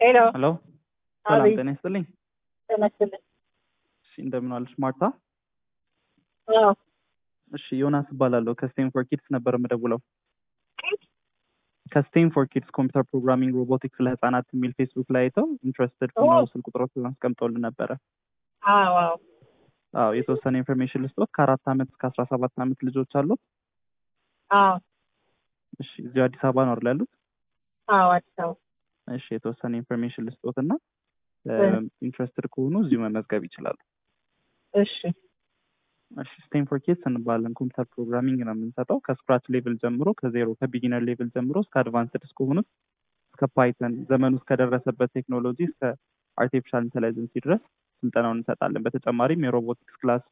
ሄሎ ሄሎ ሰላም አቤት ጤና ይስጥልኝ። ጤና ይስጥልኝ። እሺ እንደምን ዋልሽ ማርታ? አዎ እሺ ዮናስ እባላለሁ ከስቴም ፎር ኪድስ ነበር የምደውለው። ከስቴም ፎር ኪድስ ኮምፒውተር ፕሮግራሚንግ ሮቦቲክስ ለህፃናት የሚል ፌስቡክ ላይ አይተው ኢንትረስትድ ሆነው ኦ። ስልክ ቁጥሮችን አስቀምጠውልን ነበረ። አዎ አዎ አዎ የተወሰነ ኢንፎርሜሽን ልስጦት። ከአራት ዓመት እስከ አስራ ሰባት ዓመት ልጆች አሉት። አዎ እሺ እዚሁ አዲስ አበባ ነው አይደል ያሉት? አዎ አዲስ አበባ እሺ የተወሰነ ኢንፎርሜሽን ልስጦት እና እ። ኢንትረስትድ ከሆኑ እዚሁ መመዝገብ ይችላሉ። እሺ እሺ ስቴም ፎር ኪድስ እንባለን። ኮምፒውተር ፕሮግራሚንግ ነው የምንሰጠው ከስክራች ሌቭል ጀምሮ ከዜሮ ከቢጊነር ሌቭል ጀምሮ እስከ አድቫንስድ እስከሆኑት እስከ ፓይተን ዘመኑ እስከደረሰበት ቴክኖሎጂ እስከ አርቲፊሻል ኢንቴሊጀንሲ ድረስ ስልጠናውን እንሰጣለን። በተጨማሪም የሮቦቲክስ ክላስ፣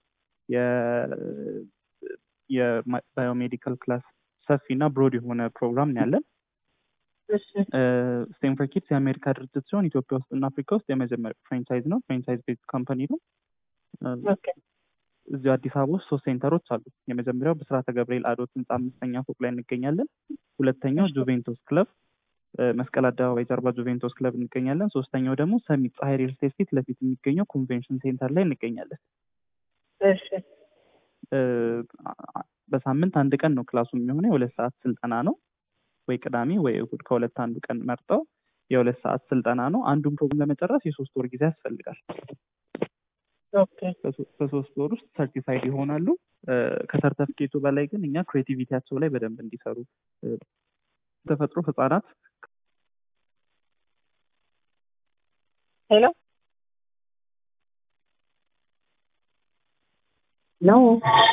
የባዮሜዲካል ክላስ ሰፊ እና ብሮድ የሆነ ፕሮግራም ነው ያለን። እሺ ስቴም ፎር ኪድስ የአሜሪካ ድርጅት ሲሆን ኢትዮጵያ ውስጥ እና አፍሪካ ውስጥ የመጀመሪያ ፍራንቻይዝ ነው። ፍራንቻይዝ ቤዝ ካምፓኒ ነው። ኦኬ እዚሁ አዲስ አበባ ውስጥ ሶስት ሴንተሮች አሉ። የመጀመሪያው ብስራተ ገብርኤል አዶት ህንፃ አምስተኛ ፎቅ ላይ እንገኛለን። ሁለተኛው ጁቬንቶስ ክለብ እ፣ መስቀል አደባባይ ጀርባ ጁቬንቶስ ክለብ እንገኛለን። ሶስተኛው ደግሞ ሰሚት ፀሐይ ሪል ስቴት ፊት ለፊት የሚገኘው ኮንቬንሽን ሴንተር ላይ እንገኛለን። እሺ እ፣ አ- በሳምንት አንድ ቀን ነው ክላሱ የሚሆነው። የሁለት ሰዓት ስልጠና ነው። ወይ ቅዳሜ ወይ እሁድ ከሁለት አንዱ ቀን መርጠው የሁለት ሰዓት ስልጠና ነው። አንዱን ፕሮግራም ለመጨረስ የሶስት ወር ጊዜ ያስፈልጋል። ኦኬ በሶ- በሶስት ወር ውስጥ ሰርቲፋይድ ይሆናሉ። እ፣ ከሰርተፊኬቱ በላይ ግን እኛ ክሬቲቪቲያቸው ላይ በደንብ እንዲሰሩ እ፣ ተፈጥሮ ህጻናት ሄሎ ነው